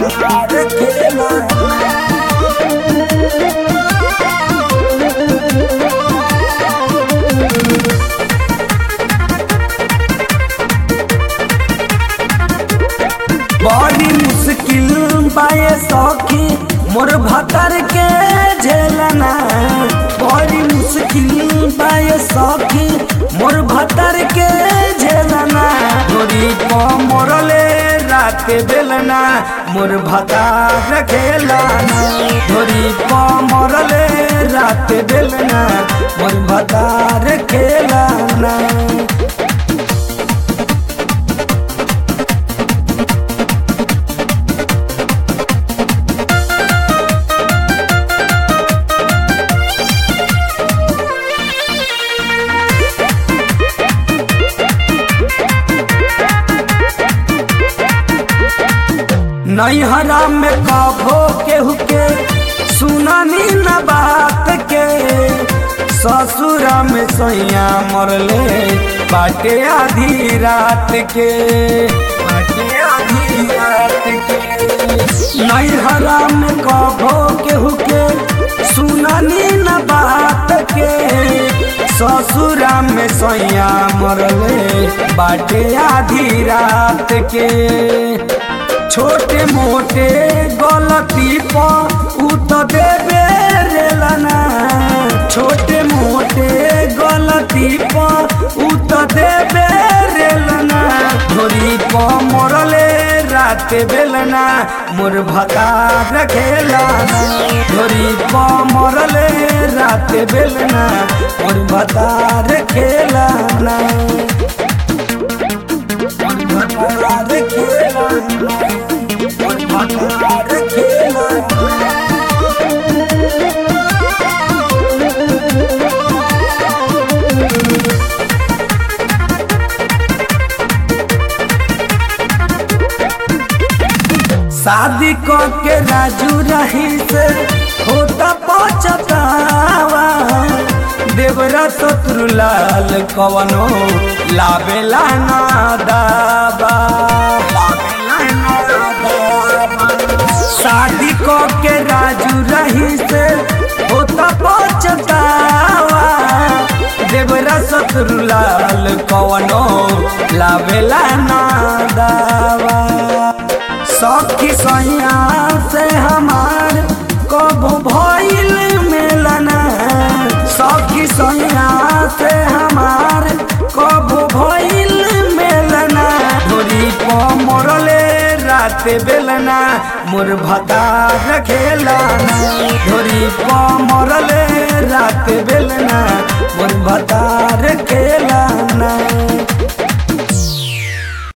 भतार खेला बड़ी मुश्किल बाए सखी मोर भतर के झेलना बड़ी मुश्किल बाए सखी मोर भतर के झेलना गोरी को मोरले रात बेलना मोर भतार खेलाना गोरी को मोरले रात बेलना मोर भतार खेलाना नैहरा में कभो केहू के सुनानी न बात के ससुरा में सैया मरले बाटे आधी रात के बाटे आधी रात के नैहरा में कभो केहू के सुनानी न बात के ससुरा में सैया मरले बाटे आधी रात के छोटे मोटे गलती पर उ तो देबे रेलना छोटे मोटे गलती पर उ तो देबे रेलना धोरी पर मरले रात बेलना मोर भतार खेलाना धोरी पर मरले रात बेलना मोर भतार खेलाना मोर भतार खेलाना मोर भतार खेलाना शादी क के राजू रही से होता पचतावा देवरा शत्रु लाल कवनो लावेला ना दाबा लावेला ना दाबा। शादी क के राजू रही से होता पचतावा देवरा शत्रु लाल कवनो लावेला ना दावा सखी सैया से हमार कब भइल मेलना सखी सैया से हमार कब भइल मेलना धोरी प मरले रात बेलना मोर भतार खेलाना